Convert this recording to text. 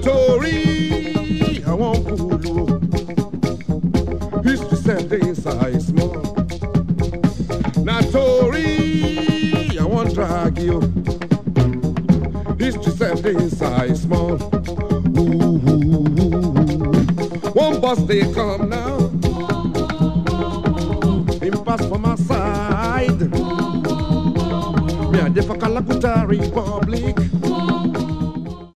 torí àwọn kùlù o. History sef dey inside small. Na torí àwọn drag o. History sef dey inside small. Ooh, ooh, ooh. One bus dey come now. Him pass for my side. Me a dey for Kalakuta Republic.